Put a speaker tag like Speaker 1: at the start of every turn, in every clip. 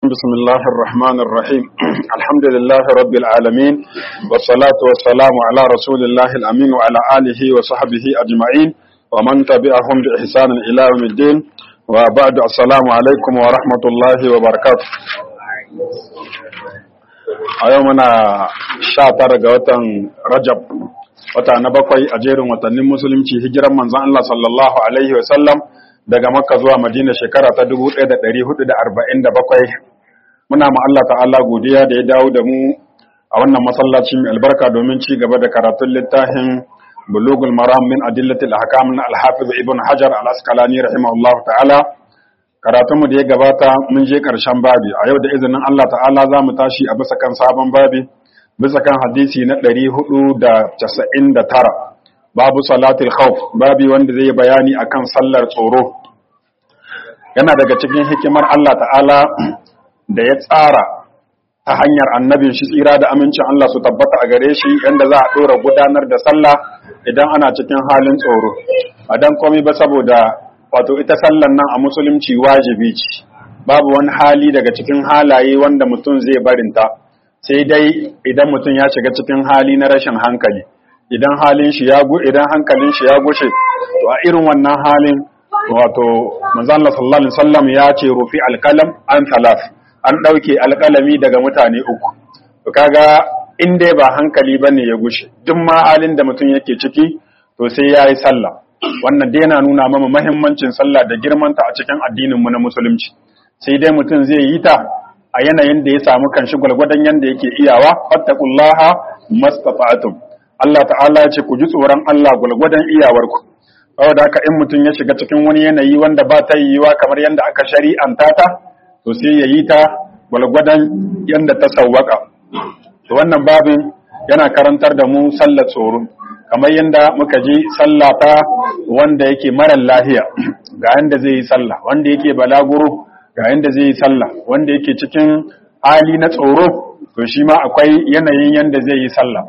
Speaker 1: بسم الله الرحمن الرحيم الحمد لله رب العالمين والصلاة والسلام على رسول الله الأمين وعلى آله وصحبه أجمعين ومن تبعهم بإحسان إلى يوم الدين وبعد السلام عليكم ورحمة الله وبركاته أيومنا شاطر قوتا رجب wata na bakwai a jerin watannin musulunci hijiran manzon Allah sallallahu alaihi wa sallam daga Makka zuwa Madina shekara ta 1447 muna ma Allah ta'ala godiya da ya dawo da mu a wannan masallaci mai albarka domin ci gaba da karatun littafin Bulugul Maram min Adillatil Ahkam na Al-Hafiz Ibn Hajar Al-Asqalani rahimahullah ta'ala karatun mu da ya gabata mun je karshen babi a yau da izinin Allah ta'ala za mu tashi a bisa kan sabon babi bisa kan hadisi na 499 babu salatul khawf babi wanda zai bayani akan sallar tsoro yana daga cikin hikimar Allah ta'ala da ya tsara ta hanyar annabin shi tsira da amincin Allah su tabbata a gare shi yanda za a dora gudanar da sallah idan ana cikin halin tsoro a dan komai ba saboda wato ita sallan nan a musulunci wajibi ce babu wani hali daga cikin halaye wanda mutum zai barinta sai dai idan mutum ya shiga cikin hali na rashin hankali idan halin shi ya idan hankalin shi ya gushe to a irin wannan halin wato manzo Allah sallallahu alaihi wasallam ya ce rufi alqalam an talaf an dauke alqalami daga mutane uku to kaga in dai ba hankali bane ya gushe duk ma halin da mutum yake ciki to sai yayi sallah wannan dai yana nuna mana muhimmancin sallah da girmanta a cikin addinin mu na musulunci sai dai mutum zai yi ta a yanayin da ya samu kanshi gwalgwadon yanda yake iyawa fattaqullaha mastata'tum Allah ta'ala ya ce ku ji tsoron Allah gwalgwadon iyawarku saboda haka in mutum ya shiga cikin wani yanayi wanda ba ta yiwuwa kamar yanda aka shari'anta ta to sai ya yi ta gwalgwadon yanda ta sawwaka to wannan babin yana karantar da mu sallar tsoro kamar yanda muka ji sallah ta wanda yake marar lahiya ga yanda zai yi sallah wanda yake balaguro ga yanda zai yi sallah wanda yake cikin hali na tsoro to shi ma akwai yanayin yanda zai yi sallah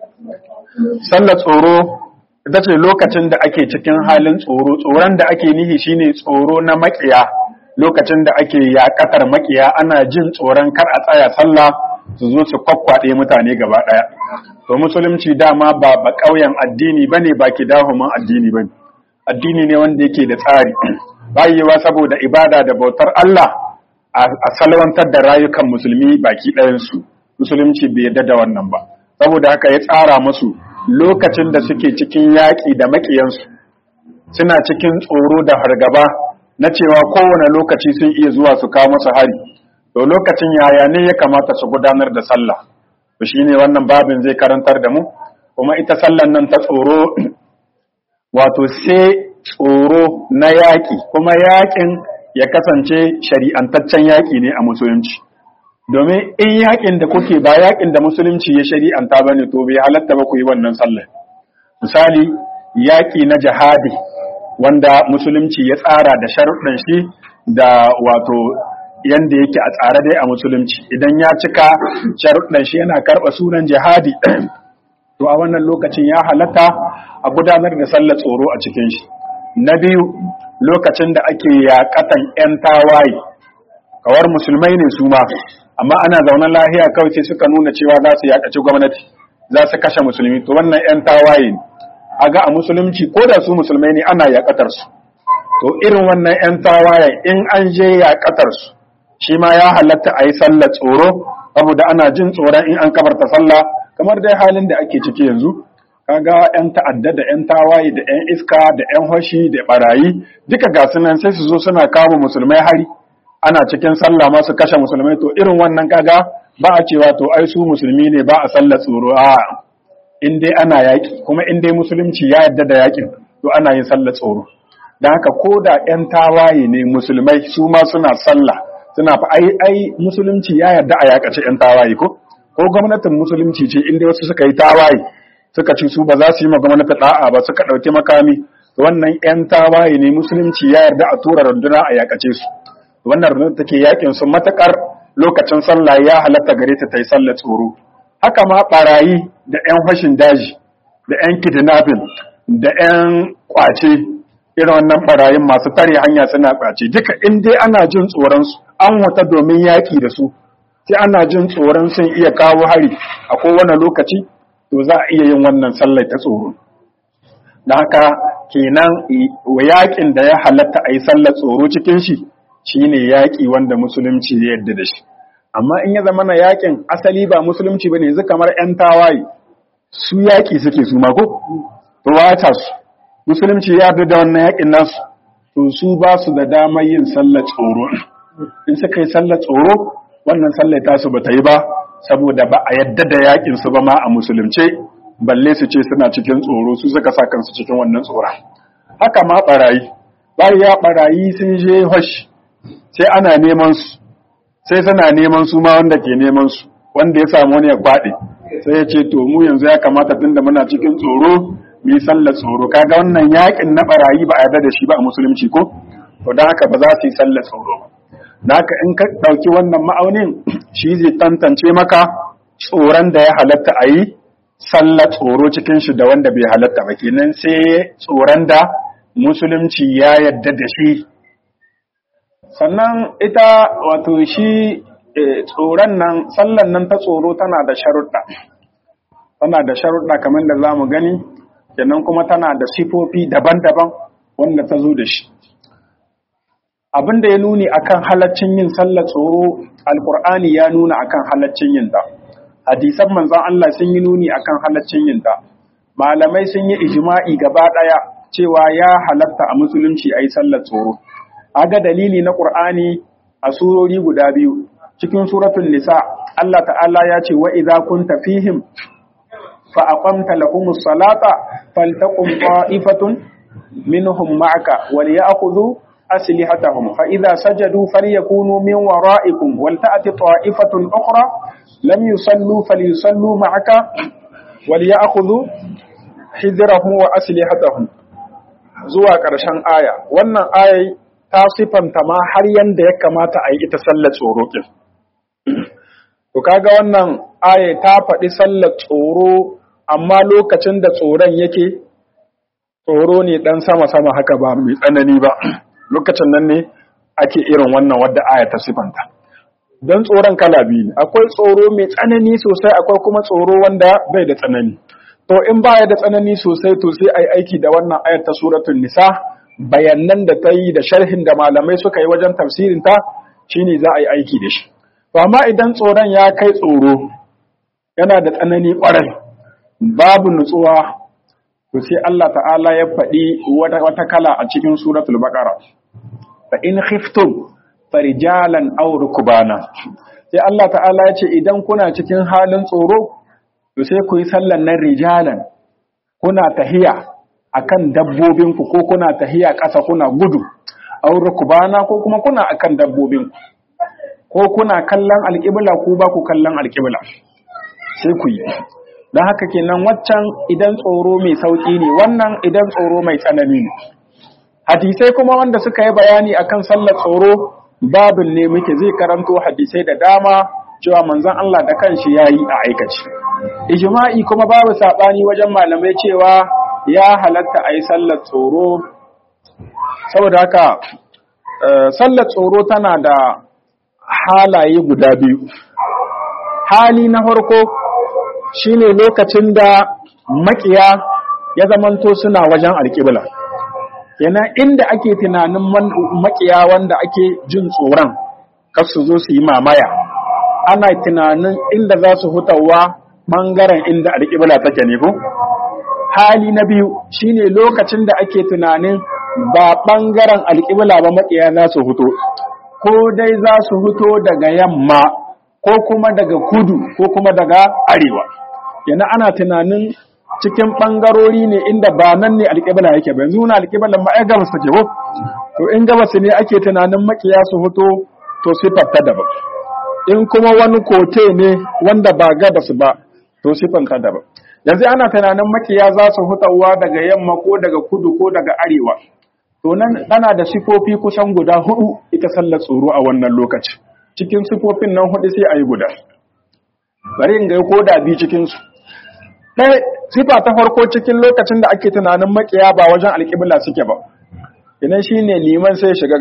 Speaker 1: sallar tsoro ita ce lokacin da ake cikin halin tsoro tsoron da ake nihi shine tsoro na makiya lokacin da ake yakatar makiya ana jin tsoron kar a tsaya sallah su zo su kwakwaɗe mutane gaba ɗaya to musulunci dama ba ba ƙauyen addini bane ba ki dahuman addini bane addini ne wanda yake da tsari bayewa saboda ibada da bautar Allah a salwantar da rayukan musulmi baki ɗayansu musulunci bai yarda da wannan ba saboda haka ya tsara musu lokacin da suke cikin yaƙi da maƙiyansu suna cikin tsoro da hargaba na cewa kowane lokaci sun iya zuwa su kawo masu hari to lokacin yaya ne ya kamata su gudanar da sallah to shine wannan babin zai karantar da mu kuma ita sallan nan ta tsoro wato sai tsoro na yaƙi kuma yaƙin ya kasance shari'antaccen yaƙi ne a musulunci domin in yaƙin da kuke ba yaƙin da musulunci ya shari'anta ba ne to bai halatta ba ku yi wannan sallah misali yaƙi na jihadi wanda musulunci ya tsara da sharuɗan shi da wato yanda yake a tsare dai a musulunci idan ya cika sharuɗan shi yana karɓa sunan jihadi to a wannan lokacin ya halatta a gudanar da sallar tsoro a cikin shi na biyu lokacin da ake yaƙatan 'yan tawaye kawar musulmai ne su ma amma ana zaunen lahiya kawai sai suka nuna cewa za su yaƙaci gwamnati za su kashe musulmi to wannan 'yan tawaye ne a ga a musulunci ko da su musulmai ne ana yaƙatar su to irin wannan 'yan tawaye in an je yaƙatar su shi ma ya halatta a yi sallar tsoro saboda ana jin tsoron in an kabarta sallah kamar dai halin da ake ciki yanzu kaga yan ta'adda da yan tawaye da yan iska da yan hoshi da barayi duka ga sunan sai su zo suna kama musulmai hari ana cikin sallah ma su kashe musulmai to irin wannan kaga ba a cewa to ai su musulmi ne ba a sallar tsoro a in dai ana yaki kuma in dai musulunci ya yarda da yakin to ana yin sallar tsoro dan haka ko da yan tawaye ne musulmai su ma suna sallah suna fa ai ai musulunci ya yarda a yakace yan tawaye ko ko gwamnatin musulunci ce inda wasu suka yi tawaye suka ci su ba za su yi ma gwamnati da'a ba suka ɗauki makami wannan 'yan tawaye ne musulunci ya yarda a tura runduna a yakace su wannan rundunar take yakin su matakar lokacin sallah ya halatta gare ta yi sallar tsoro haka ma barayi da 'yan fashin daji da 'yan kidnapping da 'yan kwace irin wannan barayin masu tare hanya suna kwace duka in dai ana jin tsoron su an wata domin yaƙi da su sai ana jin tsoron sun iya kawo hari a kowane lokaci to za a iya yin wannan sallar ta tsoro da haka kenan yaƙin da ya halatta a yi sallar tsoro cikin shi shine yaƙi wanda musulunci ya yarda da shi amma in ya zama na yaƙin asali ba musulunci bane yanzu kamar 'yan tawaye su yaƙi suke su mako to wata su musulunci ya yarda da wannan yaƙin nasu to su ba su da damar yin sallar tsoro in suka yi sallar tsoro wannan sallar tasu ba ta yi ba saboda ba a yadda da yakin su ba ma a musulunce balle su ce suna cikin tsoro su suka sa kansu cikin wannan tsoron haka ma barayi ya barayi sun je hosh sai ana neman su sai suna neman su ma wanda ke neman su wanda ya samu wani ya kwaɗe sai ya ce to mu yanzu ya kamata tunda muna cikin tsoro mu yi sallar tsoro kaga wannan yakin na barayi ba a yarda da shi ba a musulunci ko to don haka ba za su yi sallar tsoro ba da haka in ka ɗauki wannan ma'aunin shi zai tantance maka tsoron da ya halatta a yi sallar tsoro cikin shi da wanda bai halatta ba kenan sai tsoron da musulunci ya yarda da shi sannan ita wato shi tsoron nan sallar nan ta tsoro tana da sharuɗa tana da sharuɗa kamar da za mu gani kenan kuma tana da sifofi daban-daban wanda ta zo da shi abin da ya nuni akan halaccin yin sallar tsoro alkur'ani ya nuna akan halaccin yin ta hadisan manzon Allah sun yi nuni akan halaccin yin ta malamai sun yi ijma'i gaba daya cewa ya halatta a musulunci ayi sallar tsoro aga dalili na qur'ani a surori guda biyu cikin suratul nisa Allah ta'ala ya ce wa idza kunta fihim fa aqamta lahumus salata faltaqum qa'ifatun minhum ma'aka wal ya'khudhu أسلحتهم فإذا سجدوا فليكونوا من ورائكم ولتأت طائفة أخرى لم يصلوا فليصلوا معك وليأخذوا حذرهم وأسلحتهم zuwa ƙarshen aya wannan ayai ta sifanta ma har yanda ya kamata a yi ita sallar tsoro kin to kaga wannan aya ta faɗi sallar tsoro amma lokacin da tsoron yake tsoro ne dan sama sama haka ba mai tsanani ba lokacin nan ne ake irin wannan wadda aya ta sifanta don tsoron kala biyu ne akwai tsoro mai tsanani sosai akwai kuma tsoro wanda bai da tsanani to in baya da tsanani sosai to sai ai aiki da wannan ayar ta suratul nisa bayanan da ta yi da sharhin da malamai suka yi wajen tafsirin ta shine za a yi aiki da shi to amma idan tsoron ya kai tsoro yana da tsanani kwarai babu nutsuwa to sai Allah ta'ala ya faɗi wata kala a cikin suratul baqara fa in khiftum farijalan aw rukbana sai Allah ta'ala ya ce idan kuna cikin halin tsoro to sai ku yi sallan nan rijalan kuna tahiya akan dabbobinku ko kuna tahiya ƙasa kuna gudu aw rukbana ko kuma kuna akan dabbobinku ko kuna kallon alƙibla ko ba ku kallon alƙibla sai ku yi don haka kenan waccan idan tsoro mai sauƙi ne wannan idan tsoro mai tsanani ne hadisai kuma wanda suka yi bayani akan sallar tsoro babin ne muke zai karanto hadisai da dama cewa manzon Allah da kanshi yayi a aikaci ijma'i kuma babu sabani wajen malamai cewa ya halatta a yi sallar tsoro saboda haka sallar tsoro tana da halaye guda biyu hali na farko shine lokacin da makiya ya zamanto suna wajen alƙibla yana inda ake tunanin makiya wanda ake jin tsoron kar su zo su yi mamaya ana tunanin inda za su hutawa ɓangaren inda alƙibla take ne ko hali na biyu shine lokacin da ake tunanin ba ɓangaren alƙibla ba makiya za su huto ko dai za su huto daga yamma ko kuma daga kudu ko kuma daga arewa yana ana tunanin cikin ɓangarori ne inda ba nan ne alƙibla yake ba yanzu na alƙiblan ma ai gabas take ko to in gabas ne ake tunanin makiya su fito to sifar ta daban in kuma wani kote ne wanda ba gabas ba to sifar ta daban yanzu ana tunanin makiya za su hutawa daga yamma ko daga kudu ko daga arewa to nan ana da sifofi kusan guda hudu ita sallar tsoro a wannan lokaci cikin sifofin nan hudu sai a yi guda bari in ga ko da bi cikin su ɗaya sifa ta farko cikin lokacin da ake tunanin makiya ba wajen alƙibla suke ba idan shi ne liman sai shiga gaba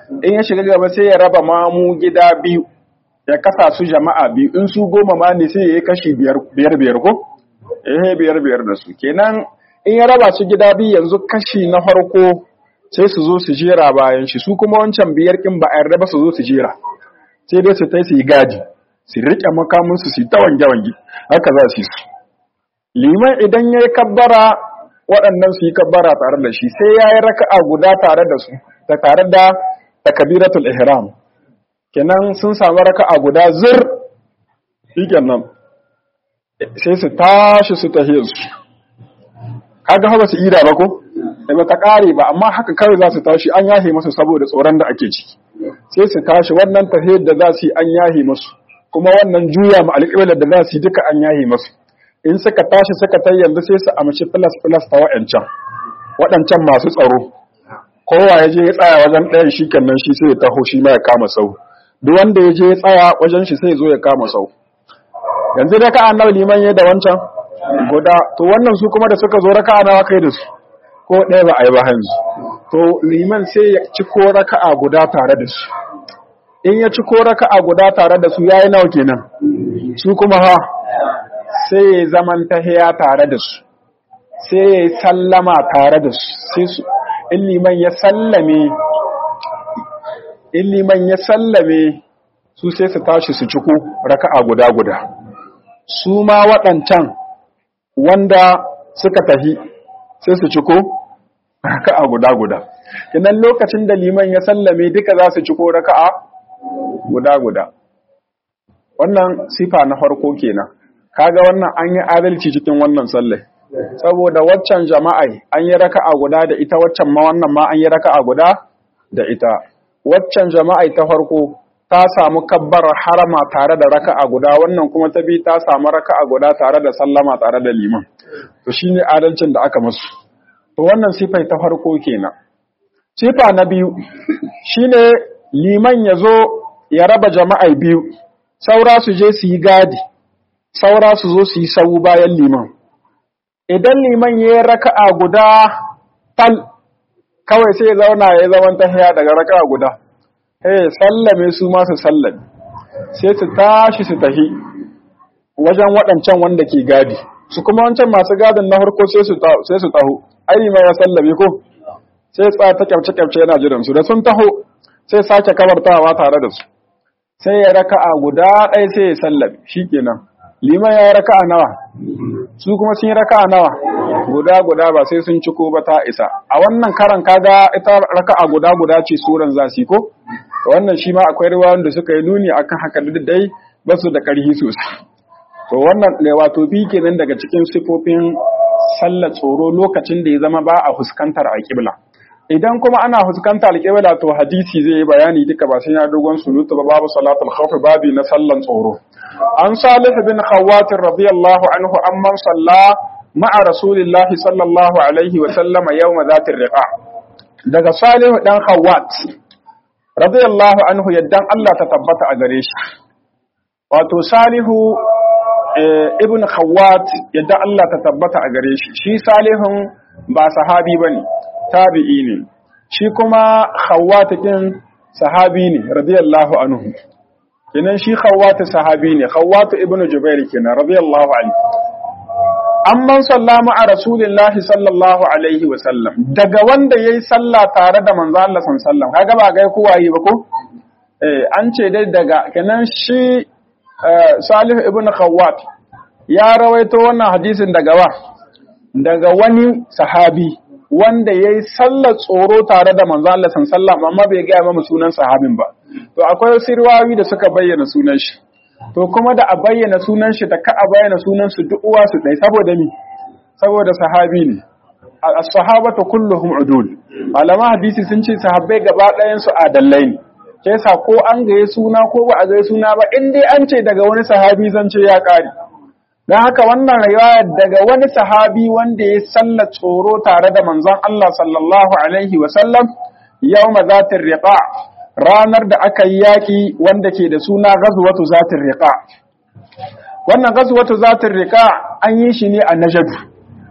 Speaker 1: in ya shiga gaba sai ya raba mamu gida biyu ya kasa su jama'a biyu in su goma ma ne sai ya yi kashi biyar biyar ko eh biyar biyar da su kenan in ya raba su gida biyu yanzu kashi na farko sai su zo su jera bayan shi su kuma wancan biyar kin ba a yarda ba su zo su jera sai dai su tai su yi gadi su riƙe makaminsu su yi ta wange-wange haka za su yi su liman idan ya yi kabbara waɗannan su yi kabbara tare da shi sai ya yi raka'a guda tare da su da tare da takabiratul ihram kenan sun samu raka'a guda zir shi kenan sai su tashi su tahe su kaga haka su ida ba ko da ba ta kare ba amma haka kawai za su tashi an yahe masu saboda tsoron da ake ciki sai su tashi wannan tahiyar da za su yi an yahe masu kuma wannan juya ma alƙiblar da za su yi duka an yahe masu in suka tashi suka ta yanzu sai su amshi plus plus ta waɗancan waɗancan masu tsaro kowa ya je ya tsaya wajen ɗayan shi kenan shi sai ya taho shi ma ya kama sau duk wanda ya je ya tsaya wajen shi sai ya zo ya kama sau yanzu da ka'a nawa liman ya da wancan guda to wannan su kuma da suka zo raka'a nawa kai da su ko ɗaya ba a yi ba hanzu to liman sai ya ci ko raka'a guda tare da su in ya ci ko raka'a guda tare da su yayi nawa kenan su kuma ha sai ya zaman tahiya tare da su sai ya yi sallama tare da su sai su in liman ya sallame in liman ya sallame su sai su tashi su ciko raka'a guda guda su ma waɗancan wanda suka tahi sai su ciko raka'a guda guda idan lokacin da liman ya sallame duka za su ciko raka'a guda guda wannan sifa na farko kenan kaga wannan an yi adalci cikin wannan sallai saboda waccan jama'ai an yi raka'a guda da ita waccan ma wannan ma an yi raka'a guda da ita waccan jama'ai ta farko ta samu kabbar harama tare da raka'a guda wannan kuma ta bi ta samu raka'a guda tare da sallama tare da liman to shine adalcin da aka musu to wannan sifai ta farko kenan sifa na biyu shine liman ya zo ya raba jama'ai biyu saura su je su yi gadi saura su zo su yi sau bayan liman idan liman ya yi raka'a guda tal kawai sai ya zauna ya zaman tahiya daga raka'a guda eh sallame su ma su sallame sai su tashi su tahi wajen waɗancan wanda ke gadi su kuma wancan masu gadin na harko sai su taho ai liman ya sallame ko sai tsaya ta kyamce-kyamce yana jiran su da sun taho sai sake kabartawa tare da su sai ya raka'a guda ɗaya sai ya sallame shikenan liman ya yi raka'a nawa su kuma sun yi raka'a nawa guda guda ba sai sun ciko ba ta isa a wannan karan kaga ita raka'a guda guda ce suran za su ko wannan shi ma akwai riwayoyin da suka yi nuni akan haka da dai ba su da ƙarfi sosai to wannan ne wato bi kenan daga cikin sifofin sallar tsoro lokacin da ya zama ba a fuskantar alƙibla idan kuma ana fuskantar alƙibla to hadisi zai yi bayani duka ba sai ya dogon surutu ba babu salatul khawf babi na sallan tsoro an salih bin khawat radiyallahu anhu amman salla ma'a rasulillah sallallahu alaihi wa sallama yawm zatir riqa daga salih dan khawat radiyallahu anhu yaddan Allah ta tabbata a gare shi wato salihu ibn khawat yadda Allah ta tabbata a gare shi shi salihun ba sahabi bane tabi'i ne shi kuma khawat din sahabi ne radiyallahu anhu kenan shi khawat sahabi ne khawat ibn jubair kenan radiyallahu anhu amman sallama a rasulillahi sallallahu alaihi wa sallam daga wanda yayi sallah tare da manzo Allah sallallahu alaihi wa sallam kaga ba gai kowa yi ba ko eh an ce dai daga kenan shi Salih ibn Khawwat ya rawaito wannan hadisin daga wa daga wani sahabi wanda yayi sallar tsoro tare da manzo Allah sallallahu amma bai ga mamu sunan sahabin ba to akwai wasu riwayoyi da suka bayyana sunan shi to kuma da a bayyana sunan shi da ka a bayyana sunan su duk uwa su dai saboda mi saboda sahabi ne as-sahabatu kulluhum udul malama hadisi sun ce sahabbai gaba ɗayan su adallai ne ke sa ko an gaye suna ko ba a gaye suna ba in dai an ce daga wani sahabi zan ce ya ƙare don haka wannan riwayar daga wani sahabi wanda ya salla tsoro tare da manzon Allah sallallahu alaihi wa sallam yawma zatir riqa ranar da aka yi yaki wanda ke da suna ghazwatu zatir riqa wannan ghazwatu zatir riqa an yi shi ne a najadu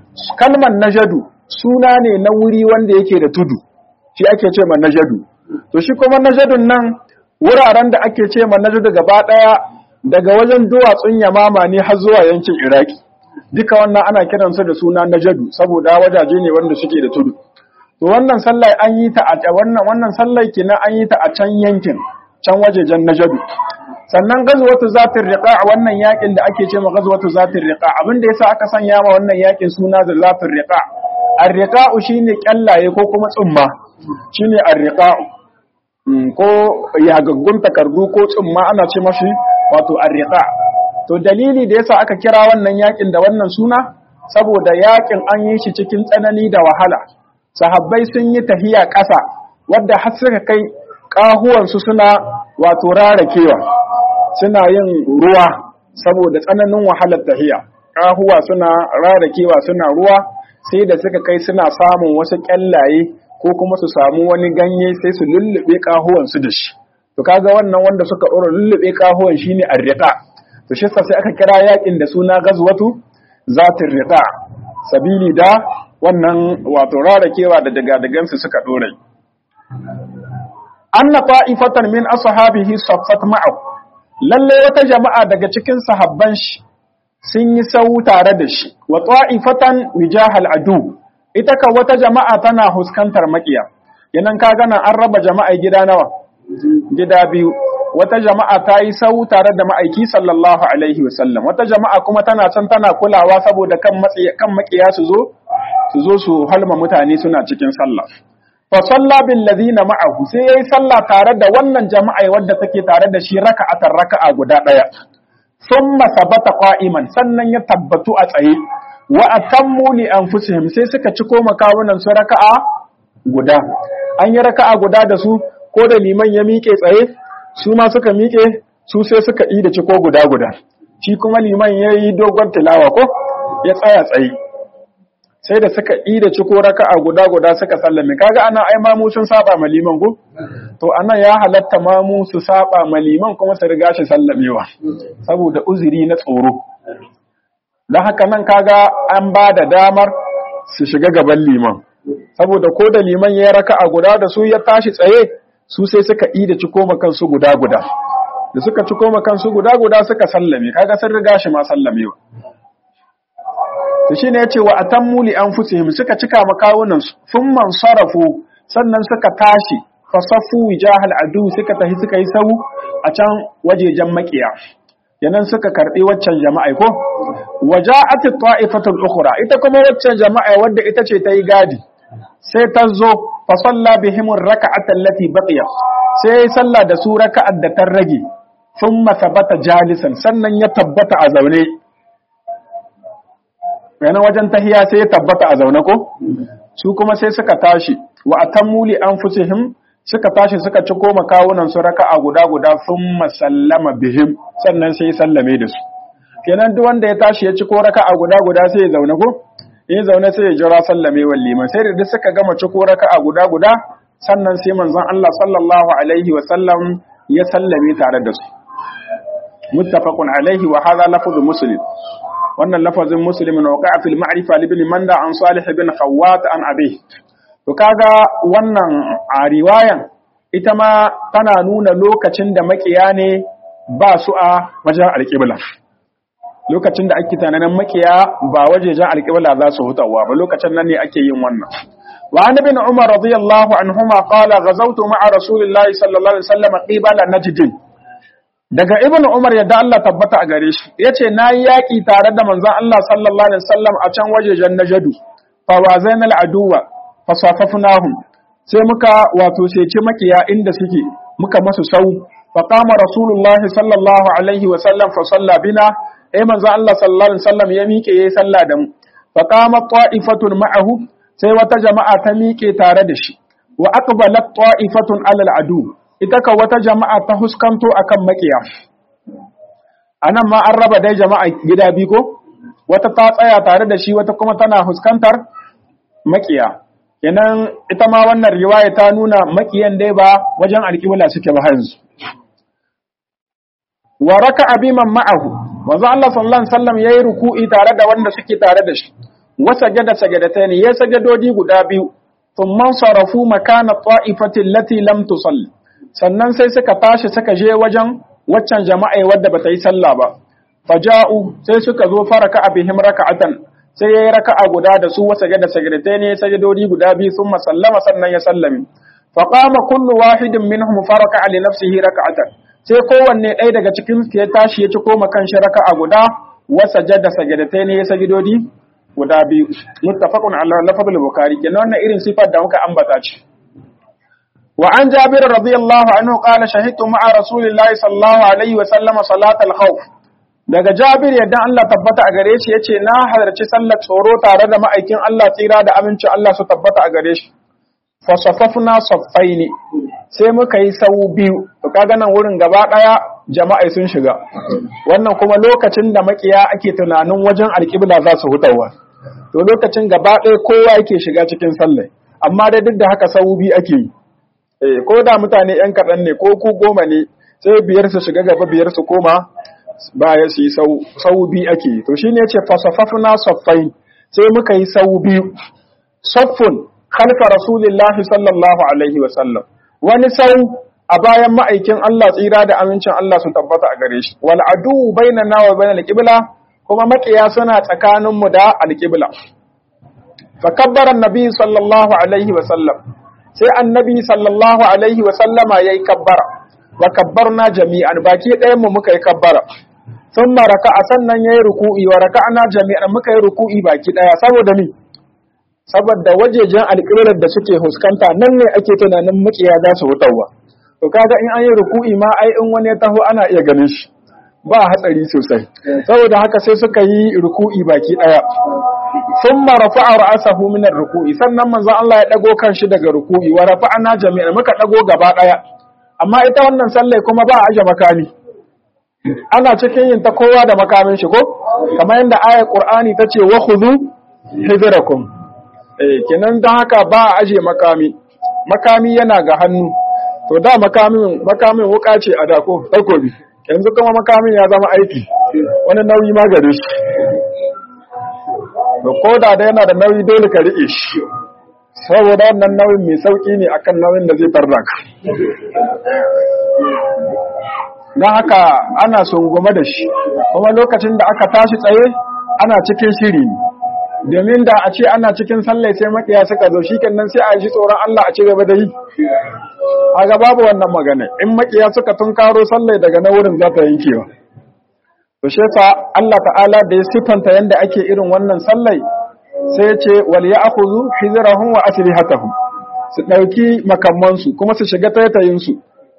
Speaker 1: kalmar najadu suna ne na wuri wanda yake da tudu shi ake ce ma najadu to shi kuma najadun nan wuraren da ake ce ma najadu gaba ɗaya daga wajen duwatsun yamama ne har zuwa yankin iraki duka wannan ana kiransu da suna najadu saboda wajaje ne wanda suke da tudu to wannan sallah an yi ta a wannan wannan sallah kenan an yi ta a can yankin can wajejen najadu sannan gazwatu zatir riqa wannan yakin da ake cewa gazwatu zatir riqa abin da yasa aka sanya ma wannan yakin suna da zatir riqa ar-riqa shine kyallaye ko kuma tsumma shine ar-riqa ko yagaggun takardu ko tsumma ana ce mashi wato ar-riqa to dalili da yasa aka kira wannan yakin da wannan suna saboda yakin an yi shi cikin tsanani da wahala sahabbai sun yi tahiya ƙasa wadda har suka kai ƙahuwansu suna wato rarakewa suna yin ruwa saboda tsananin wahalar tahiya ƙahuwa suna rarakewa suna ruwa sai da suka kai suna samun wasu ƙyallaye ko kuma su samu wani ganye sai su lullube ƙahuwansu da shi to kaga wannan wanda suka ɗora lullube ƙahuwan shine arriqa to shi sai aka kira yakin da suna gazwatu zatir riqa sabili da wannan wato rarakewa da daga-dagansu suka ɗore. Anna ta'ifatan min ashabihi saffat ma'ahu lalle wata jama'a daga cikin sahabban shi sun yi sau tare da shi wa ta'ifatan wijahal adu ita ka wata jama'a tana huskantar makiya yanan ka gana an raba jama'a gida nawa gida biyu wata jama'a ta yi sau tare da ma'aiki sallallahu alaihi wasallam wata jama'a kuma tana can tana kulawa saboda kan makiya su zo su zo su halma mutane suna cikin sallah fa salla bil ladina ma'ahu sai yayi sallah tare da wannan jama'a wadda take tare da shi raka'atan raka'a guda daya thumma sabata qa'iman sannan ya tabbatu a tsaye wa atammu li anfusihim sai suka ci koma kawunan su raka'a guda an yi raka'a guda da su ko da liman ya miƙe tsaye su ma suka miƙe su sai suka yi da ciko guda guda shi kuma liman ya yi dogon tilawa ko ya tsaya tsaye sai da suka yi da ciko raka'a guda guda suka sallame kaga ana ai mamu sun saba ma liman ko to anan ya halatta mamu su saba ma liman kuma su riga shi sallamewa saboda uzuri na tsoro dan haka nan kaga an ba da damar su shiga gaban liman saboda ko da liman ya raka'a guda da su ya tashi tsaye su sai suka yi da ciko ma kansu guda guda da suka ciko ma kansu guda guda suka sallame kaga sun riga shi ma sallamewa to shine yace wa atammu li anfusihim suka cika makawunan su thumma sarafu sannan suka tashi fasafu wijahal adu suka tahi suka yi sau a can wajejen makiya yanan suka karbi waccan jama'a ko waja'at ta'ifatul ukhra ita kuma waccan jama'a wadda ita ce ta yi gadi sai ta zo fa salla bihim rak'atan allati baqiya sai sallah da su raka'at da ta rage thumma thabata jalisan sannan ya tabbata a zaune yana wajen tahiya sai ya tabbata a zaune ko su kuma sai suka tashi wa atammu li anfusihim suka tashi suka ci koma kawunan su raka'a guda guda thumma sallama bihim sannan sai ya sallame da su kenan duk wanda ya tashi ya ci ko raka'a guda guda sai ya zaune ko in zaune sai ya jira sallame wal liman sai da duk suka gama ci ko raka'a guda guda sannan sai manzon Allah sallallahu alaihi wa sallam ya sallame tare da su muttafaqun alaihi wa hadha lafzu muslim wannan lafazin muslimin waqa'a fil ma'rifa li ibn manda an salih ibn khawwat an abi to kaga wannan a riwayan ita ma tana nuna lokacin da makiya ne ba su a wajen alƙibla lokacin da ake tunanin makiya ba wajejen alƙibla za su hutawa ba lokacin nan ne ake yin wannan wa an ibn umar radiyallahu anhuma qala ghazawtu ma'a rasulillahi sallallahu alaihi wasallam qibala najd daga ibn umar yadda Allah tabbata a gare shi yace nayi yaki tare da manzon Allah sallallahu alaihi wasallam a can wajejen najdu fa wazainal aduwa fa safafnahum sai muka wato ceci makiya inda suke muka masu sau fa qama rasulullahi sallallahu alaihi wasallam fa salla bina eh manzon Allah sallallahu alaihi wasallam ya miƙe yayi sallah da mu fa qama ta'ifatun ma'ahu sai wata jama'a ta miƙe tare da shi wa aqbalat ta'ifatun alal adu ita ka wata jama'a ta huskanto akan makiya anan ma an raba dai jama'a gida biyu ko wata ta tsaya tare da shi wata kuma tana huskantar makiya kenan ita ma wannan riwaya ta nuna makiyan dai ba wajen alƙibla suke ba yanzu wa raka'a biman ma'ahu manzo Allah sallallahu alaihi wasallam yayi ruku'i tare da wanda suke tare da shi wa sajada sajadatayn ya sajadodi guda biyu
Speaker 2: thumma sarafu makana ta'ifati allati lam tusalli sannan sai suka tashi suka je wajen waccan jama'a wadda bata yi sallah ba faja'u sai suka zo faraka bihim raka'atan sai yayi raka'a guda da su wasa da sagirtai ne sajadodi guda biyu sun sallama sannan ya sallame fa qama kullu wahidin minhum faraka li nafsihi raka'atan sai kowanne ɗaya daga cikin su ya tashi ya ci koma kanshi raka'a guda wa sajada sagirtai ne ya sajadodi guda biyu muttafaqun ala lafzul bukhari kenan wannan irin sifar da muka ambata ce wa an jabir radiyallahu anhu qala shahidtu ma'a rasulillahi sallallahu alaihi wa sallama salatal khawf daga Jabir yadda Allah tabbata a gare shi yace na halarci sallar tsoro tare da ma'aikin Allah tsira da amincin Allah su tabbata a gare shi fa safafna saffaini sai muka yi sau biyu to kaga nan wurin gaba daya jama'a sun shiga wannan kuma lokacin da makiya ake tunanin wajen alƙibla za su hutawa to lokacin gaba ɗaya kowa yake shiga cikin sallah amma dai duk da haka sau biyu ake yi eh ko da mutane yan kaɗan ne ko ku goma ne sai biyar su shiga gaba biyar su koma baya su yi sau biyu ake to shi ne ce fasafafna saffai sai muka yi sau biyu saffun khalfa rasulillahi sallallahu alaihi wasallam wani sau a bayan ma'aikin Allah tsira da amincin Allah su tabbata a gare shi wal adu bainana wa bainal qibla kuma makiya suna tsakanin mu da alqibla fa kabbara annabi sallallahu alaihi wasallam sai annabi sallallahu alaihi wasallama yayi kabbara wa kabbarna jami'an baki ɗayan mu muka yi kabbara sun maraka a sannan ya yi ruku'i wa raka'ana jami'an muka yi ruku'i baki ɗaya saboda ni saboda wajejen alƙirar da suke huskanta nan ne ake tunanin makiya za su hutawa to kaga in an yi ruku'i ma ai in wani ya taho ana iya ganin shi ba hatsari sosai saboda haka sai suka yi ruku'i baki ɗaya sun marafa ra'asahu min ruku'i sannan manzon Allah ya dago kan shi daga ruku'i wa rafa'ana jami'an muka dago gaba ɗaya amma ita wannan sallai kuma ba a aje makami ana cikin yin ta kowa da makamin shi ko kamar yadda ayar qur'ani ta ce wa khudhu hidrakum eh kenan dan haka ba a aje makami makami yana ga hannu to da makamin makamin wuka ce a dako takobi yanzu kuma makamin ya zama aiki wani nauyi ma gare shi to ko da da yana da nauyi dole ka rike shi saboda wannan nauyin mai sauki ne akan nauyin da zai tarda ka don haka ana sungume da shi kuma lokacin da aka tashi tsaye ana cikin shiri ne domin da a ce ana cikin sallai sai makiya suka zo shi kenan sai a ji tsoron Allah a ci gaba da yi a ga babu wannan magana in makiya suka tunkaro sallai daga na wurin za ta yankewa to shi yasa Allah ta'ala da ya sifanta yanda ake irin wannan sallai sai ya ce wal ya'khudhu hizrahum wa aslihatahum su dauki makamansu kuma su shiga taitayin su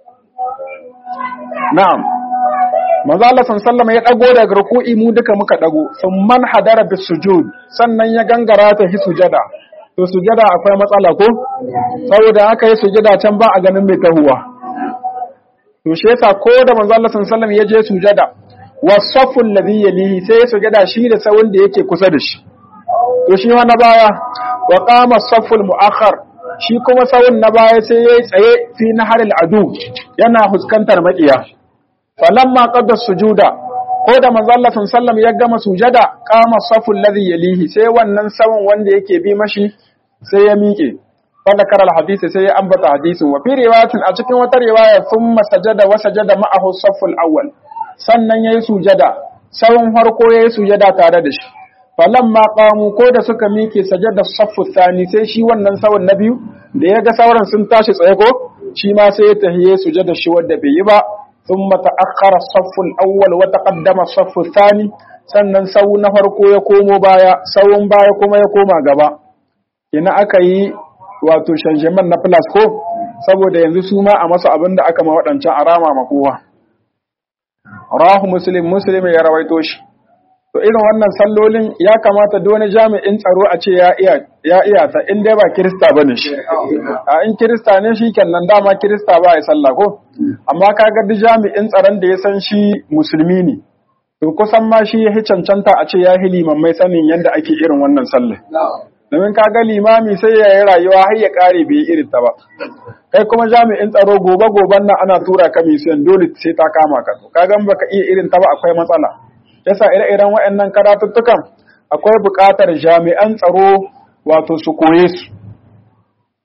Speaker 2: na'am manzo Allah sallallahu ya dago daga ruku'i mu duka muka dago man hadara bis sujud sannan ya gangara ta hi sujada to sujada akwai matsala ko saboda haka yi sujada can ba a ganin mai tahuwa to shi yasa ko da manzo Allah sallallahu ya je sujada wasafu alladhi yalihi sai ya sujada shi da sawun da yake kusa da shi to shi ma na baya wa qama saful muakhar shi kuma sawun na baya sai yayi tsaye fi naharil adu yana fuskantar makiya falamma qadda sujuda ko da manzo Allah sallallahu ya gama sujada qama saful ladhi yalihi sai wannan sawun wanda yake bi mashi sai ya miƙe wanda karal hadisi sai ya ambata hadisin wa fi riwayatin a cikin wata riwaya thumma sajada wa sajada ma'ahu saful awwal sannan yayi sujada sawun farko yayi sujada tare da shi falamma qamu ko da suka miƙe sajada saffu thani sai shi wannan sawun na biyu da ya ga sauran sun tashi tsaye ko shi ma sai ya tahiye sujada shi wanda bai yi ba ثم تأخر الصف الأول وتقدم الصف الثاني sannan sau na farko ya komo baya sauun baya kuma ya koma gaba ina aka yi wato shanjaman na plus ko saboda yanzu su ma a masu abin da aka ma waɗancan arama ma kowa rahu muslim muslim ya rawaito shi to irin wannan sallolin ya kamata dole jami'in tsaro a ce ya iya ya iya ta in dai ba kirista bane shi a in kirista ne shi kenan dama kirista ba ya sallah ko amma kaga duk jami'in tsaron da ya san shi musulmi ne to kusan ma shi ya cancanta a ce ya hi limammai sanin yadda ake irin wannan sallah domin kaga limami sai ya yi rayuwa har ya kare bai irin ta ba kai kuma jami'in tsaro gobe goben nan ana tura ka misiyan dole sai ta kama ka to kaga baka iya irin ta ba akwai matsala yasa ire-iren waɗannan karatuttukan akwai buƙatar jami'an tsaro wato su koye su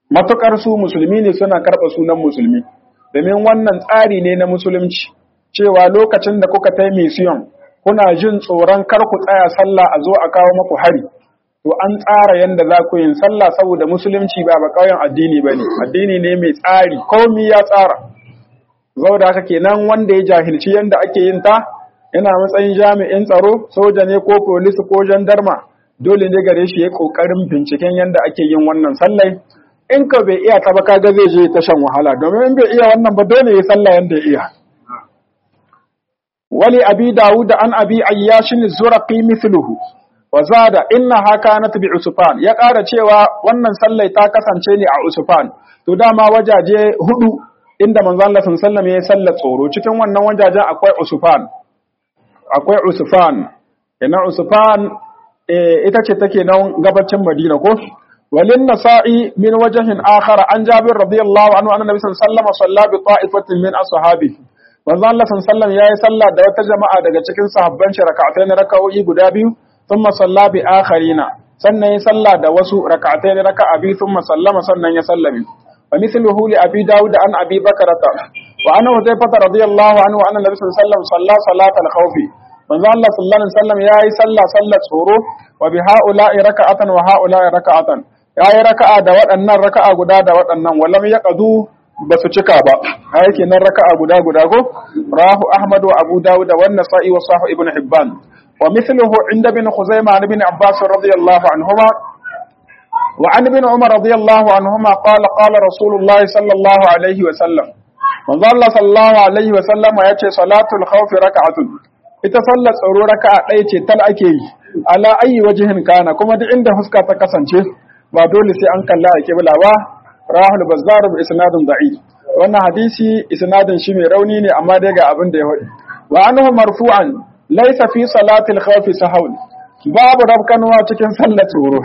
Speaker 2: matukar su musulmi ne suna karɓa sunan musulmi domin wannan tsari ne na musulunci cewa lokacin da kuka tai mission kuna jin tsoron kar ku tsaya sallah a zo a kawo maku hari to an tsara yanda za ku yin sallah saboda musulunci ba ba kauyen addini bane addini ne mai tsari komai ya tsara saboda haka kenan wanda ya jahilci yanda ake yin ta yana matsayin jami'in tsaro soja ne ko polisi ko jandarma dole ne gare shi ya kokarin binciken yanda ake yin wannan sallai in ka bai iya ta ba kaga zai je ta shan wahala domin in bai iya wannan ba dole ya sallah yanda ya iya wali abi dawud an abi ayyashin zuraqi mithluhu wa zada innaha kanat bi usfan ya ƙara cewa wannan sallai ta kasance ne a usfan to dama wajaje hudu inda manzo Allah sallallahu alaihi wasallam ya sallar tsoro cikin wannan wajajen akwai usfan akwai usfan ina usfan ita ce take nan gabacin madina ko walin nasa'i min wajhin akhar an jabir radiyallahu anhu anna nabiy sallallahu alaihi wasallam salla bi ta'ifatin min ashabi manzo Allah sallallahu alaihi yayi sallah da wata jama'a daga cikin sahabban shi rak'atayn raka'o'i guda biyu thumma salla bi akharina sannan ya salla da wasu rak'atayn raka'a biyu thumma sallama sannan ya sallami wa mithluhu li abi daud an abi bakrata wa anna hudayfa radiyallahu anhu anna nabiy sallallahu alaihi wasallam salla salatal khawfi manzo Allah sallallahu alaihi wasallam yayi sallah sallar tsoro wa bi haula'i raka'atan wa haula'i raka'atan yayi raka'a da waɗannan raka'a guda da waɗannan walam yaqdu basu cika ba ai kenan raka'a guda guda go rahu ahmad wa abu dawud wa an-nasa'i wa sahih ibn hibban wa mithluhu inda bin khuzaimah ibn abbas radiyallahu anhuma wa an ibn umar radiyallahu anhuma qala qala rasulullah sallallahu alaihi wa sallam manzo Allah sallallahu alaihi wa sallama yace salatul khawf raka'atun ita sallar tsaro raka'a ɗaya ce tal ake yi ala ayi wajihin kana kuma duk inda fuska ta kasance ba dole sai an kalla a kibla ba rahul bazzar bi isnadin da'i wannan hadisi isnadin shi mai rauni ne amma dai ga abin da ya faɗi wa anhu marfu'an laysa fi salati al-khawf sahwl babu rabkanwa cikin sallar tsoro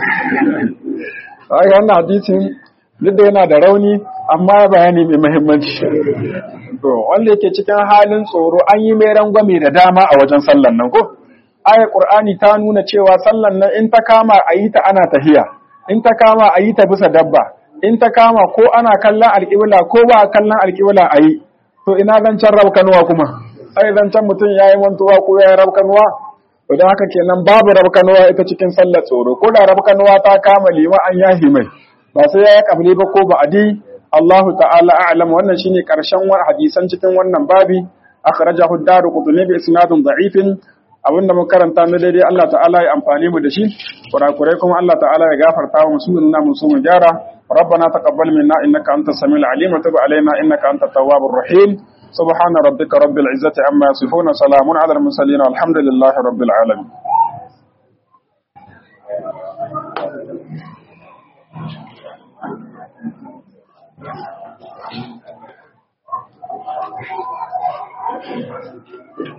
Speaker 2: ai wannan hadisin duk da yana da rauni amma bayani mai muhimmanci to wanda yake cikin halin tsoro an yi mai rangwame da dama a wajen sallan nan ko ayar qur'ani ta nuna cewa sallan nan in ta kama a yi ta ana tahiya in ta kama a yi ta bisa dabba in ta kama ko ana kallon alƙibla ko ba a kallon alƙibla a yi to ina zancen rabkanuwa kuma ai zancen mutum ya yi mantuwa ko ya yi rabkanuwa to don haka kenan babu rabkanuwa ita cikin sallar tsoro ko da rabkanuwa ta kama lima an yahi mai ba sai ya yi kabli ba ko ba adi Allahu ta'ala a'lam wannan shine karshen hadisan cikin wannan babi akhrajahu ad-Darqutni bi isnadin da'ifin abinda muka karanta na daidai Allah ta'ala ya amfani mu da shi kurakurai kuma Allah ta'ala ya gafarta wa musu inna mun so mu gyara ربنا تقبل منا انك انت السميع العليم وتب علينا انك انت التواب الرحيم سبحان ربك رب العزه عما يصفون سلام على المرسلين والحمد لله رب العالمين Thank you.